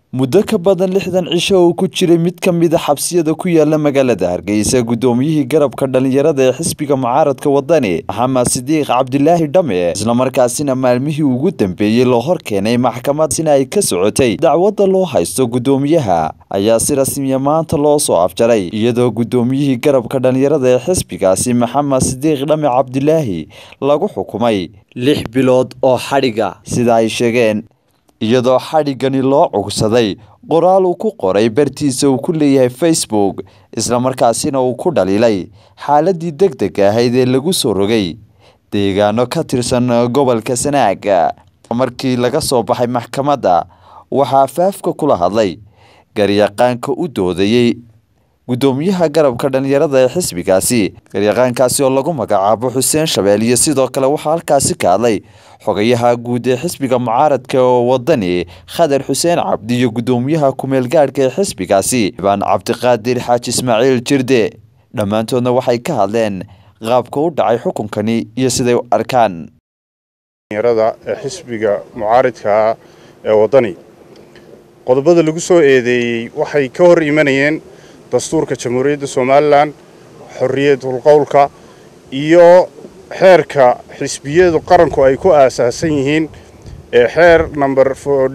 muddo ka badan lixdan cisho oo ku jiray mid ka mid a xabsiyada ku yaala magaalada hargeysa guddoomiyihii garabka dhallinyarada ee xisbiga mucaaradka wadani maxamed sidiiq cabdilaahi dhame islamarkaasina maalmihii ugu dambeeyey loo hor keenay maxkamad sina ay ka socotay dacwadda loo haysto guddoomiyaha ayaa si rasmiya maanta loo soo afjaray iyadoo guddoomiyihii garabka dhallinyarada ee xisbigaasi maxamed sidiiq dhame cabdilaahi lagu xukumay lix bilood oo xadhiga sida ay sheegeen iyadoo xadhiggani loo cugsaday qoraal uu ku qoray bartiisa uu ku leeyahay facebook islamarkaasina uu ku dhaliilay xaaladii deg deg ahayd ee lagu soo rogay deegaano ka tirsan gobolka sanaag markii laga soo baxay maxkamadda waxaa afaafka kula hadlay garyaqaanka u doodayey guddoomiyaha garabka dhallinyarada ee xisbigaasi garyaqaankaasi oo lagu magacaabo xuseen shabeel iyo sidoo kale waxaa halkaasi ka hadlay xogayaha guud ee xisbiga mucaaradka oo wadani khadar xuseen cabdi iyo guddoomiyaha kumeel gaadhka ee xisbigaasi ibaan cabdiqaadir xaaji ismaaciil jirde dhammaantoodna waxay ka hadleen qaabka u dhacay xukunkani iyo siday u arkaan dhallinyarada ee xisbiga mucaaridkaa ee waddani qodobada lagu soo eedeeyey waxay ka hor imanayeen dastuurka jamhuuriyadda somalilan xorriyatul qowlka iyo xeerka xisbiyadu qaranku ay ku aasaasan yihiin ee xeer number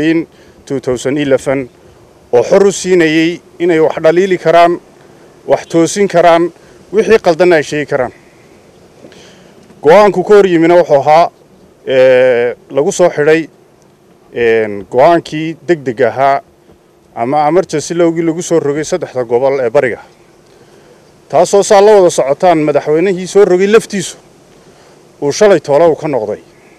oo xor u siinayey inay wax dhaliili karaan wax toosin karaan wixii qaldanna ay sheegi karaan go-aanku ka hor yimina wuxuu ahaa lagu soo xidhay go-aankii deg deg ahaa ama amarjansi lowgii lagu soo rogay saddexda gobol ee bariga taasoo saa la wada socotaan madaxweynihii soo rogay laftiisu uu shalay toolow ka noqday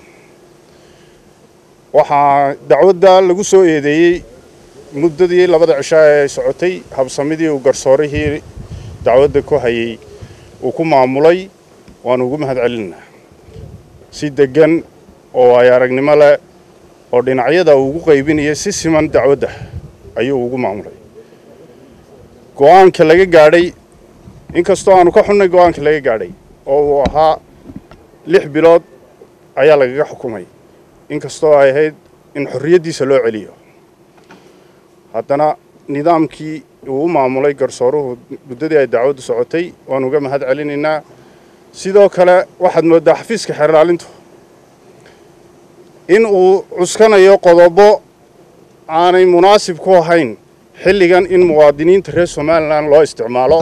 waxaa dacwadda lagu soo eedeeyey muddadii labada cisho ee socotay habsamidii uu garsoorihii dacwadda ku hayey uu ku maamulay waanu ugu mahad celinaa si deggan oo ay aragnimo leh oo dhinacyada uu ugu qaybinaya si siman dacwadda ayuu ugu maamulay go-aanka laga gaadhay inkastoo aanu ka xunnay go-aanka laga gaadhay oo uu ahaa lix bilood ayaa lagaga xukumay inkastoo ay ahayd in xorriyaddiisa loo celiyo haddana nidaamkii uu u maamulay garsooruhu muddadii ay dacwaddu socotay waanu uga mahad celinaynaa sidoo kale waxaad mooddaa xafiiska xeerlaalintu in uu cuskanayo qodobo aanay munaasib ku ahayn xilligan in muwaadiniinta reer somalilan loo isticmaalo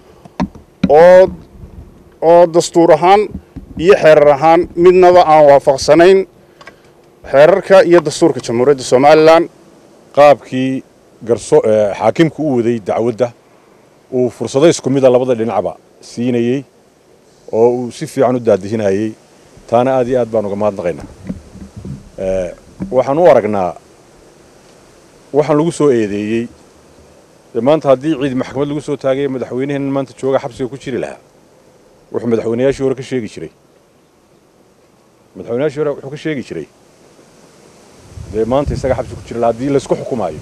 oo oo dastuur ahaan iyo xeerar ahaan midnaba aan waafaqsanayn xeerarka iyo dastuurka jamhuuriyadda somalilan qaabkii xaakimku u waday dacwadda uu fursado isku mida labada dhinacba siinayey oo uu si fiican u daadihinayey taana aad iyo aad baan uga mahadnaqaynaa waxaan u aragnaa waxaan lagu soo eedeeyey maanta haddii ciid maxkamad lagu soo taagay madaxweyneheenna maanta jooga xabsiga ku jiri lahaa wuxuu madaxweynayaashii hore ka sheegi jiray madaxweynayaashii hore wuxuu ka sheegi jiray dee maanta isaga xabsi ku jira lahaa haddii laysku xukumaayo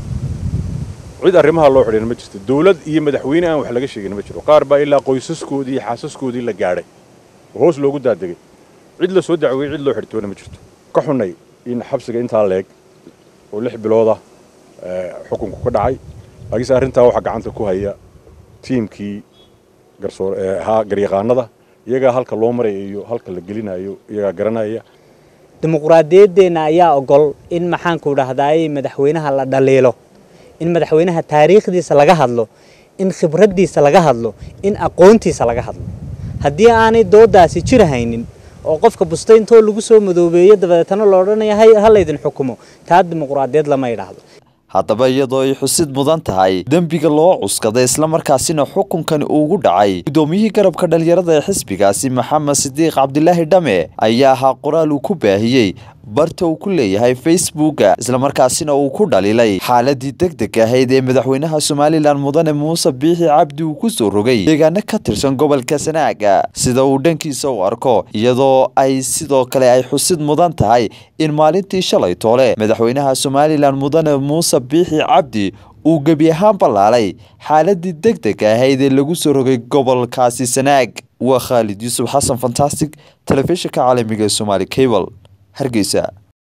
cid arrimaha loo xidhina ma jirto dawlad iyo madaxweyne aan wax laga sheegin ma jiro qaar baa ilaa qoysaskoodii iyo xaasaskoodii la gaadhay oo hoos loogu daadegay cid la soo dacweeyey cid loo xidhtoona ma jirto ka xunnay in xabsiga intaa leeg oo lix bilooda xukunku ka dhacay laakiinse arrintaa waxaa gacanta ku haya tiimkii garsoorhaa garyaqaanada iyagaa halka loo maraya iyo halka la gelinayo iyagaa garanaya dimuqraadiyaddeenna ayaa ogol in maxaanku dhahdaayey madaxweynaha la dhaliilo in madaxweynaha taariikhdiisa laga hadlo in khibraddiisa laga hadlo in aqoontiisa laga hadlo haddii aanay doodaasi jir haynin oo qofka bustayntoo lagu soo madoobeeyo dabadeetana la odhanaya ha laydin xukumo taa dimuqraadiyad lama idhaahdo haddaba iyadoo ay xusid mudan tahay dembiga loo cuskaday islamarkaasina xukunkani uugu dhacay guddoomiyihii garabka dhallinyarada ee xisbigaasi maxamed sidiiq cabdilaahi dhame ayaa ahaa qoraal uu ku baahiyey barta uu ku leeyahay facebooka islamarkaasina uu ku dhaliilay xaaladii deg deg ahayd ee madaxweynaha somalilan mudane muuse biixi cabdi uu ku soo rogay deegaano ka tirsan gobolka sanaaga sida uu dhankiisa u arko iyadoo ay sidoo kale ay xusid mudan tahay in maalintii shalay toole madaxweynaha somalilan mudane muuse biixi cabdi uu gebi ahaan ballaalay xaaladii deg deg ahayd ee lagu soo rogay gobolkaasi sanaag waa khaalid yuusuf xasan fantastic telefishinka caalamiga ee somaali cable hargeysa